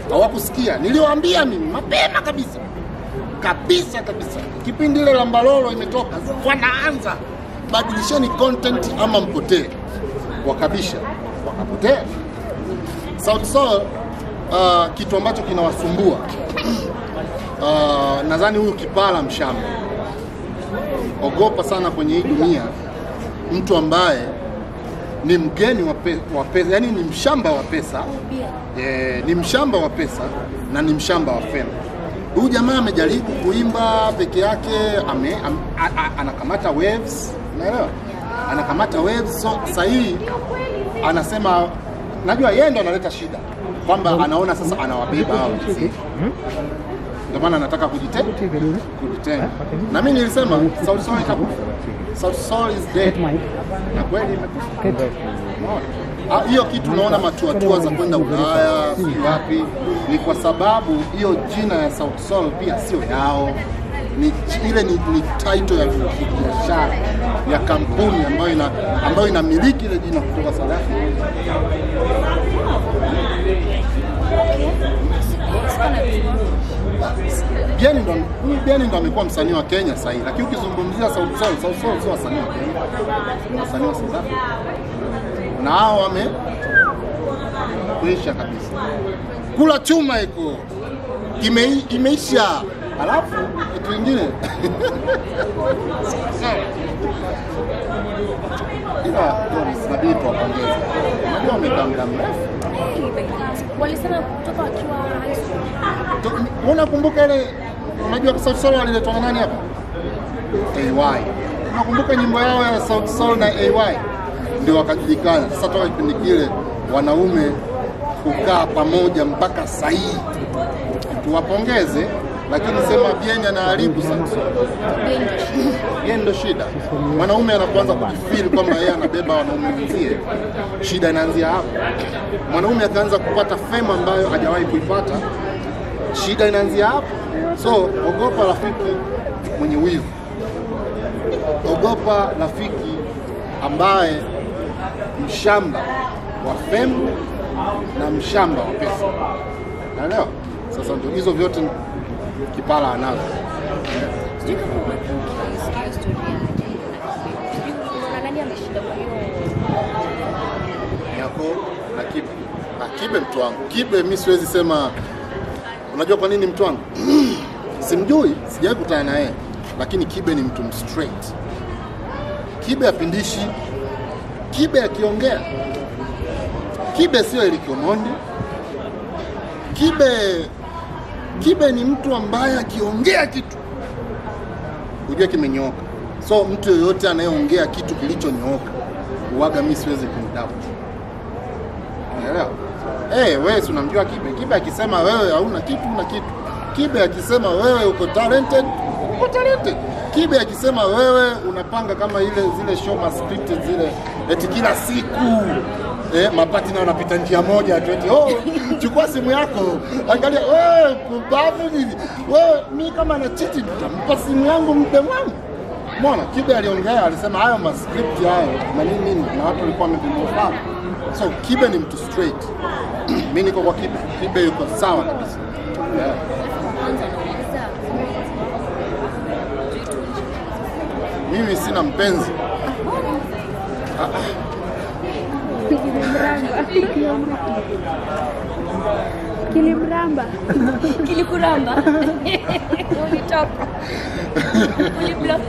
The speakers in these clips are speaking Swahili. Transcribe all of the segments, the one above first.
hawakusikia. Niliwaambia mimi mapema kabisa kabisa kabisa, kipindi ile la Mbalolo imetoka, wanaanza badilisheni content ama mpotee. Wakabisha, wakapotea. Sauti Sol uh, kitu ambacho kinawasumbua uh, nadhani huyu kipala mshamba, ogopa sana kwenye hii dunia mtu ambaye ni mgeni wa, pe, wa pesa, yani ni mshamba wa pesa e, ni mshamba wa pesa na ni mshamba wa fedha. Huyu jamaa amejaribu kuimba peke yake, ame, am, a, a, anakamata waves, unaelewa? Anakamata waves. So sasa hii anasema, najua yeye ndo analeta shida kwamba anaona sasa anawabeba hao wenzie. ndio maana anataka kujitenga kujitenga. Na mimi nilisema Sauti Sol itakufa, Sauti Sol is dead, na kweli imekufa. Unaona? Ah, hiyo kitu unaona matuatua za kwenda Ulaya si wapi, ni kwa sababu hiyo jina ya Sauti Sol pia sio yao ni ile ni, ni title ya biashara ya kampuni ambayo ina ambayo inamiliki ile jina kutoka South Africa. Bieni ndo huyu Bieni ndo amekuwa msanii wa Kenya sasa hivi, lakini ukizungumzia Sauti Sol, Sauti Sol sio wasanii wa Kenya, ni wasanii wa South Africa, na hao wame kuisha kabisa. Kula chuma iko ime, imeisha. Alafu kitu kingine ila inabidi tuwapongeze, unajua wamekaa muda mrefu Walisema kutoka wakiwa high school. Tu- Unakumbuka ile unajua Sauti Sol waliletwa na nani hapa? AY. Unakumbuka nyimbo yao ya Sauti Sol na AY? Ndio wakajulikana. Sasa toka kipindi kile wanaume kukaa pamoja mpaka saa hii. Tuwapongeze, lakini sema Bien anaharibu Sauti Sol. Bien ndo shida. Mwanaume anapoanza kujifeel kwamba yeye anabeba wanaume wenzie, shida inaanzia hapo. Mwanaume akaanza kupata fame ambayo hajawahi kuipata, shida inaanzia hapo. So ogopa rafiki mwenye wivu, ogopa rafiki ambaye mshamba wa fame na mshamba wa pesa. Naelewa? Sasa ndio hizo vyote Kipala anazo. Sijui kama umesikia historia yake. Sijui unaona nani ameshinda kwa hiyo yako na Kibe. Na Kibe mtu wangu. Kibe mi siwezi sema unajua kwa nini mtu wangu? Simjui, sijawahi kutana na yeye. Lakini Kibe ni mtu straight. Kibe apindishi. Kibe akiongea. Kibe sio Eric Omondi. Kibe Kibe ni mtu ambaye akiongea kitu hujua kimenyooka. So mtu yoyote anayeongea kitu kilichonyooka uwaga mi siwezi kumdoubt. Unaelewa? Eh, wewe si unamjua Kibe. Kibe akisema wewe hauna kitu, una kitu. Kibe akisema wewe uko talented, uko talented. Kibe akisema wewe unapanga kama ile zile show ma scripted zile eti kila siku eh, mapati na wanapita njia moja tu eti oh, chukua simu yako angalia wewe kubavu nini wewe, mi kama na chiti nitampa simu yangu mpe wangu Umeona, Kibe aliongea, alisema hayo mascript hayo na nini nini, na watu walikuwa wamevimofana. So Kibe ni mtu straight. Mimi niko kwa Kibe. Kibe yuko sawa kabisa. Yeah. kwanza anauliza Mimi sina mpenzi. Kilimramba. kilikuramba ulitoka uliblock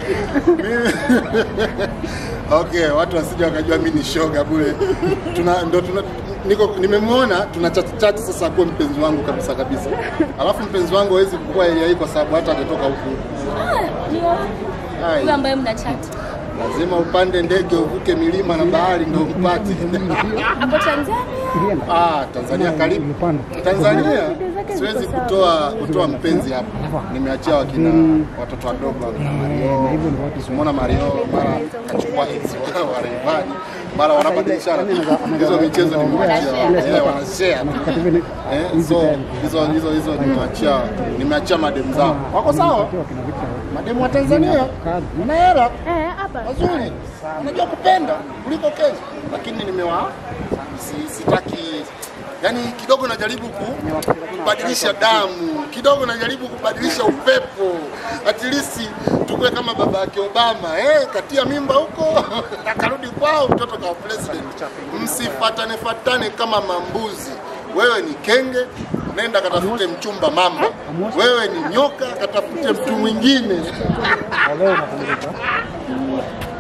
Okay, watu wasije wakajua mimi ni shoga bure. Tuna ndo tuna niko nimemwona tuna chat chat sasa kuwa mpenzi wangu kabisa kabisa. Alafu mpenzi wangu hawezi kukua area hii kwa sababu hata atatoka huku. Ah, ni wapi? Hai. Huyo ambaye mna chat Lazima upande ndege uvuke milima na bahari ndio upate. hapo Tanzania Ah, Tanzania karibu. Tanzania siwezi kutoa kutoa mpenzi hapa. Nimeachia wakina watoto wadogo wakina Mario. Simona Mario mara kachukua ex wa wa Rayvanny. Mara wanabadilishana. Hizo michezo nimeachia. Eh, wanashare. Eh, so hizo hizo hizo nimeachia nimeachia madem zao. Wako sawa? Mademu wa Tanzania wana hela Eh, hapa. wazuri, unajua kupenda kuliko Kenya, lakini nimewa si, sitaki yaani kidogo najaribu ku, kubadilisha damu kidogo najaribu kubadilisha upepo at least tukue kama baba yake Obama eh, katia mimba huko akarudi kwao mtoto kawa president. Msifatane fatane kama mambuzi. Wewe ni kenge, nenda katafute mchumba mamba. Wewe ni nyoka, katafute mtu mwingine. Leo unapumzika.